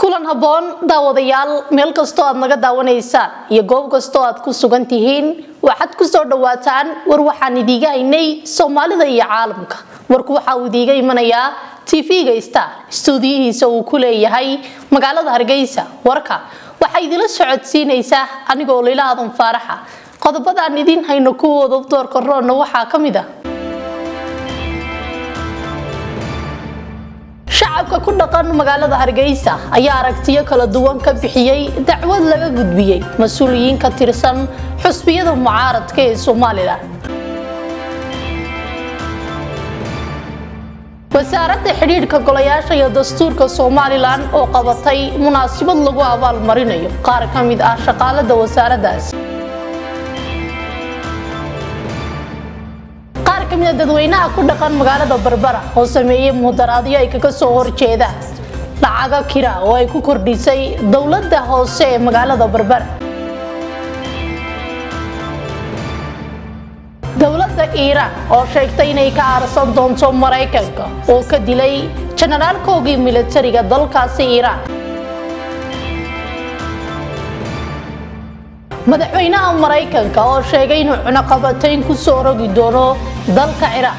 kulan habboon daawadayaal meel kastoo aad naga daawanaysaan iyo goob kastoo aad ku sugan tihiin waxaad ku soo dhawaataan war waxaan idiiga haynay soomaalida iyo caalamka warku waxa uu idiiga imanayaa tv-ga star stuudiyihiisa uu ku leeyahay magaalada hargeysa warka waxaa idila socodsiinaysaa anigoo lila aadan faaraxa qodobadaan idiin hayno kuwooda doorka roonna waxaa ka mid ah shacabka ku dhaqan magaalada hargeysa ayaa aragtiyo kala duwan ka bixiyey dacwad laga gudbiyey mas-uuliyiin ka tirsan xusbiyada mucaaradka ee somalilan wasaaradda xidhiidhka golayaasha iyo dastuurka somalilan oo qabatay munaasabad lagu abaalmarinayo qaar ka mid ah shaqaalada wasaaraddaas qaar ka mida dadweynaha ku dhaqan magaalada barbara oo sameeyey mudaraadyo ay kaga soo horjeedaan lacaga kira oo ay ku kordhisay dowladda hoose ee magaalada barbara dowladda iiraan oo sheegtay inay ka aarsan doonto maraykanka oo ka dilay janaraalkoogii militariga dalkaasi iiraan madaxweynaha maraykanka oo sheegay inuu cunaqabatayn ku soo rogi doono dalka ciraaq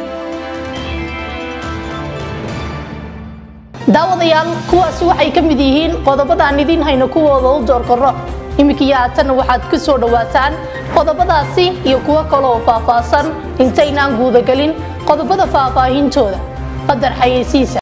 daawadayaal kuwaasi waxay ka mid yihiin qodobadaan idiin hayno kuwooda u doorkaro iminkiyo haatanna waxaad ku soo dhawaataan qodobadaasi iyo kuwo kale oo faahfaahsan intaynaan guudagelin qodobada faahfaahintooda qadar xayeysiisa